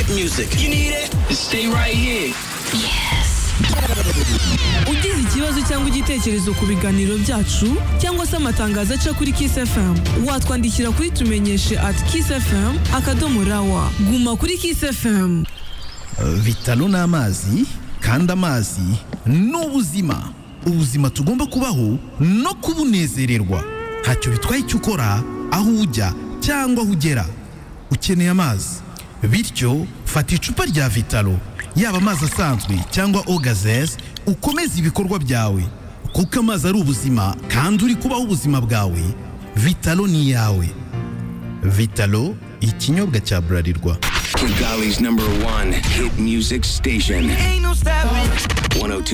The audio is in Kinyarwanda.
music. You need it? Stay right here. ugize ikibazo cyangwa igitekerezo ku biganiro byacu cyangwa se amatangazo aca kuri Kiss FM watwandikira kuri tumenyeshe at Kiss FM akadomo rawa guma kuri Kiss FM Vitalo ni amazi kandi amazi ni ubuzima ubuzima tugomba kubaho no kubunezererwa ntacyo bitwaye icyo ukora aho ujya cyangwa aho ugera ukeneye amazi bityo fata icupa rya vitalo yaba amazi asanzwe cyangwa ogazes ukomeze ibikorwa byawe kuko amazi ari ubuzima kandi uri kubaho ubuzima bwawe vitalo ni iyawe vitalo ikinyobwa cya burarirwa Kigali's number one hit music station. 102.